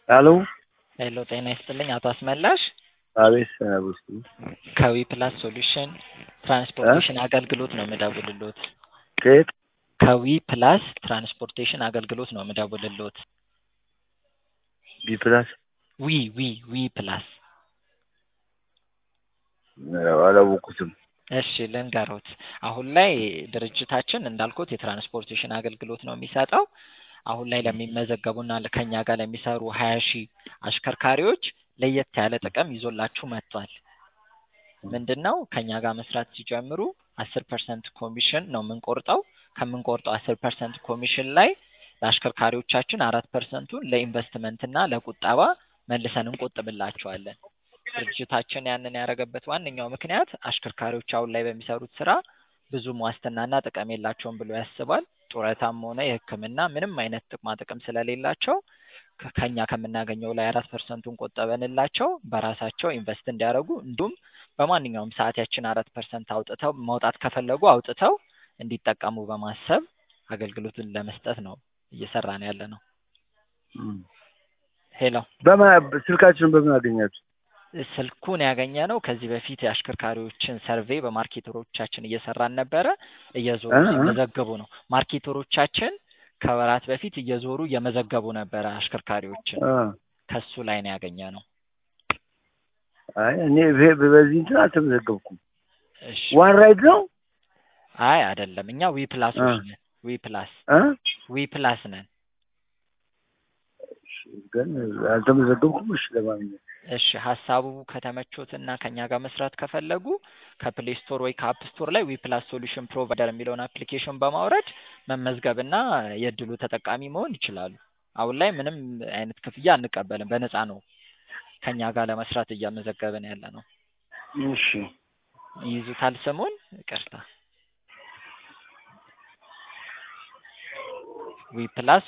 ሄሎ ሄሎ ጤና ይስጥልኝ አቶ አስመላሽ አቤት ሰናብት ከዊ ፕላስ ሶሉሽን ትራንስፖርቴሽን አገልግሎት ነው የምደውልልዎት። ከየት ከዊ ፕላስ ትራንስፖርቴሽን አገልግሎት ነው የምደውልልዎት። ቢ ፕላስ ዊ ዊ ዊ ፕላስ አላወኩትም። እሺ ልንገሮት። አሁን ላይ ድርጅታችን እንዳልኩት የትራንስፖርቴሽን አገልግሎት ነው የሚሰጠው። አሁን ላይ ለሚመዘገቡና ከኛ ጋር ለሚሰሩ ሀያ ሺህ አሽከርካሪዎች ለየት ያለ ጥቅም ይዞላችሁ መጥቷል። ምንድን ነው ከኛ ጋር መስራት ሲጀምሩ አስር ፐርሰንት ኮሚሽን ነው የምንቆርጠው። ከምንቆርጠው አስር ፐርሰንት ኮሚሽን ላይ ለአሽከርካሪዎቻችን አራት ፐርሰንቱን ለኢንቨስትመንት እና ለቁጠባ መልሰን እንቆጥብላቸዋለን። ድርጅታችን ያንን ያደረገበት ዋነኛው ምክንያት አሽከርካሪዎች አሁን ላይ በሚሰሩት ስራ ብዙም ዋስትናና ጥቅም የላቸውም ብሎ ያስባል። ጡረታም ሆነ የሕክምና ምንም አይነት ጥቅማ ጥቅም ስለሌላቸው ከ- ከኛ ከምናገኘው ላይ አራት ፐርሰንቱን ቆጠበንላቸው በራሳቸው ኢንቨስት እንዲያደርጉ እንዲሁም በማንኛውም ሰዓት ያችን አራት ፐርሰንት አውጥተው ማውጣት ከፈለጉ አውጥተው እንዲጠቀሙ በማሰብ አገልግሎቱን ለመስጠት ነው እየሰራን ያለ ነው። እም። ሄሎ በማ- ስልካችንን በምን አገኛችሁ? ስልኩን ያገኘ ነው ከዚህ በፊት የአሽከርካሪዎችን ሰርቬይ በማርኬተሮቻችን እየሰራን ነበረ። እየዞሩ እ እ ሲመዘገቡ ነው ማርኬተሮቻችን ከወራት በፊት እየዞሩ እየመዘገቡ ነበረ አሽከርካሪዎችን። እ ከሱ ላይ ነው ያገኘ ነው። አይ እኔ በ- በዚህ እንትን አልተመዘገብኩም። እሺ ዋን ራይድ ነው አይ አይደለም፣ እኛ ዊ ፕላሶች እ ነን። ዊ ፕላስ እ ዊ ፕላስ ነን። እሺ፣ ግን አልተመዘገብኩም። እሺ ለማንኛውም እሺ ሀሳቡ ከተመቾትና ከኛ ጋር መስራት ከፈለጉ ከፕሌይ ስቶር ወይ ከአፕ ስቶር ላይ ዊ ፕላስ ሶሉሽን ፕሮቫይደር የሚለውን አፕሊኬሽን በማውረድ መመዝገብና የእድሉ ተጠቃሚ መሆን ይችላሉ። አሁን ላይ ምንም አይነት ክፍያ አንቀበልም፣ በነፃ ነው ከኛ ጋር ለመስራት እያመዘገብን ያለ ነው። እሺ ይይዙታል ስሙን? ይቅርታ ዊ ፕላስ